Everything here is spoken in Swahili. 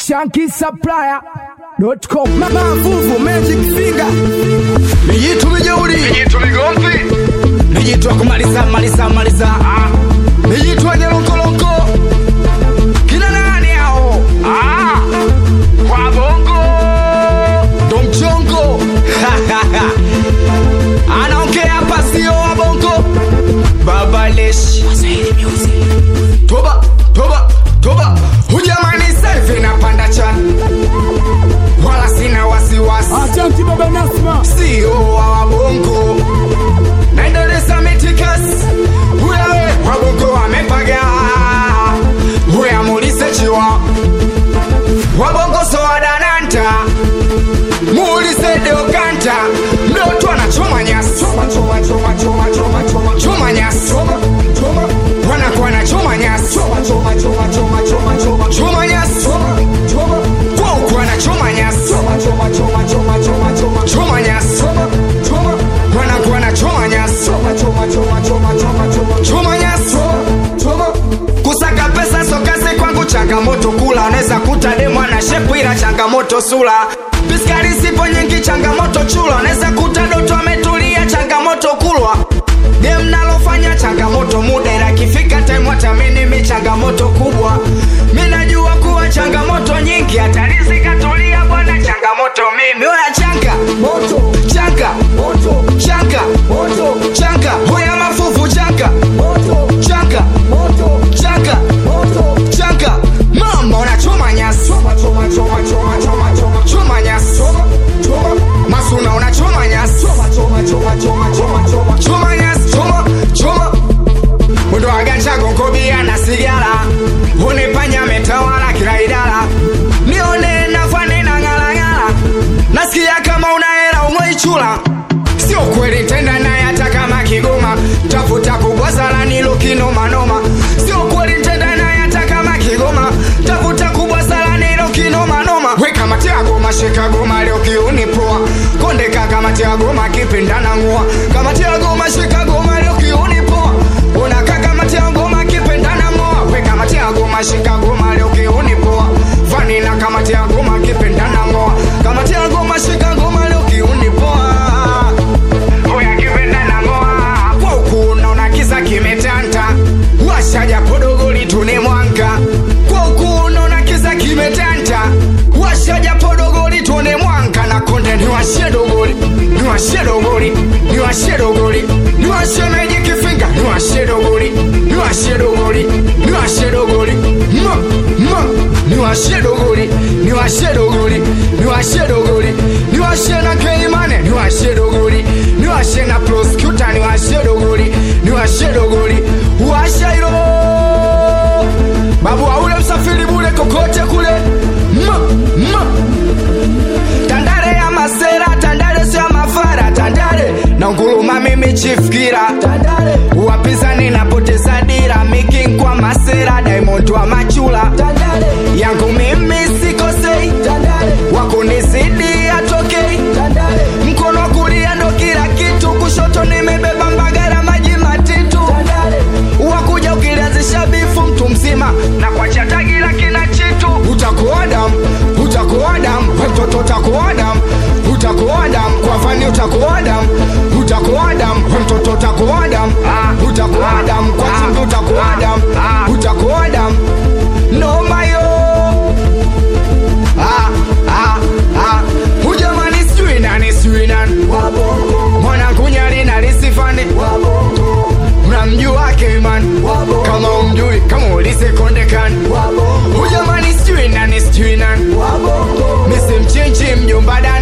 shankisupplier.com mavuvu magic finger mijitu mijeuri Mijitu migomvi mijitu akumaliza maliza maliza ah. mijitu anyelonkolonko kina nani hao ah, kwa bongo ndo mchongo anaongea hapa sio wabongo babaleshi toba toba toba hujamani selfi napanda chani wala sina wasiwasi Asante baba Nasma sio wa wabongo naendeleza mitikas wewe wabongo wamepaga weamulise chiwa wabongo sowadananta muulise deokanta mdoto anachoma nyasi choma nyasi wanakuwa anachoma nyasi choma nyasi kwauku anachoma nyasi choma nyasi wanakuwa anachoma nyasi choma nyasi kusaka pesa sokazi kwangu changamoto kula unaweza kuta demo na shepu ila changamoto sula piskari sipo nyingi changamoto chula unaweza kuta doto ametulia changamoto kulwa game nalofanya changamoto muda ila kifika time watamini mi changamoto kubwa mi najua kuwa changamoto nyingi hatarizi katulia bwana changamoto mimi oya changa changa changa changa hoya mafuvu changa changa changa changa mama unachoma nyasi choma nyasi masuna unachoma nyasi choma nyasi choma choma mwendo wa ganja gongobia na sigara unipanya metawala kila idara nione nafani na ng'alang'ala nasikia kama unahera umweichula sio kweli tenda naye hata kama kigoma tafuta kubwasala nilo kinomanoma sio kweli tenda naye hata kama kigoma tafuta kubwasala nilo kinomanoma weka matea goma sheka goma leo kiunipoa kondeka kama tea goma kipindana ng'oa kama tea goma sheka goma leo kiunipoa unaka kama tea goma kipindana ng'oa weka matea goma sheka goma leo kiunipoa vanina kama tea goma kipindana ng'oa kama tea goma sheka goma leo kiunipoa Oya kipenda na ngoa kwa huku unaona kiza kimetanta washaja podogoli tune mwanga kwa huku unaona kiza kimetanta washaja podogoli tune mwanga na konde niwashie dogoli niwashie dogoli niwashie dogoli niwashie meji kifinga niwashie dogoli niwashie dogoli niwashie dogoli ma ma niwashie dogoli niwashie dogoli niwashie dogoli niwashie na keimane niwashie dogoli niwashie na prosecutor niwashie dogoli niwashie dogoli washa hilo babu aule msafiri bule kokote kule ma ma tandare ya masera tandare sio ya mafara tandare na nguluma mimi chifikira wapinzani napoteza dira miking kwa masera diamond wa machula yangu mimi sikosei wakunizidi atokei mkono wa kulia ndo kila kitu kushoto nimebeba mbagara maji matitu wakuja ukilianzisha bifu mtu mzima na kuacha tagi la kina chitu utakuwa damu utakuwa damu we mtoto utakuwa damu utakuwa damu kwa fani utakuwa damu utakuwa damu we mtoto utakuwa damu utakuwa damu kwa chimbi utakuwa damu utakuwa damu nomayo ah, ah, ah. hujamani sijui nani sijui nani mwanangu nyari nalisifani mnamjua Keiman kama umjui kama ulise kondekani hujamani sijui nani sijui nani misi mchinchi mjomba dani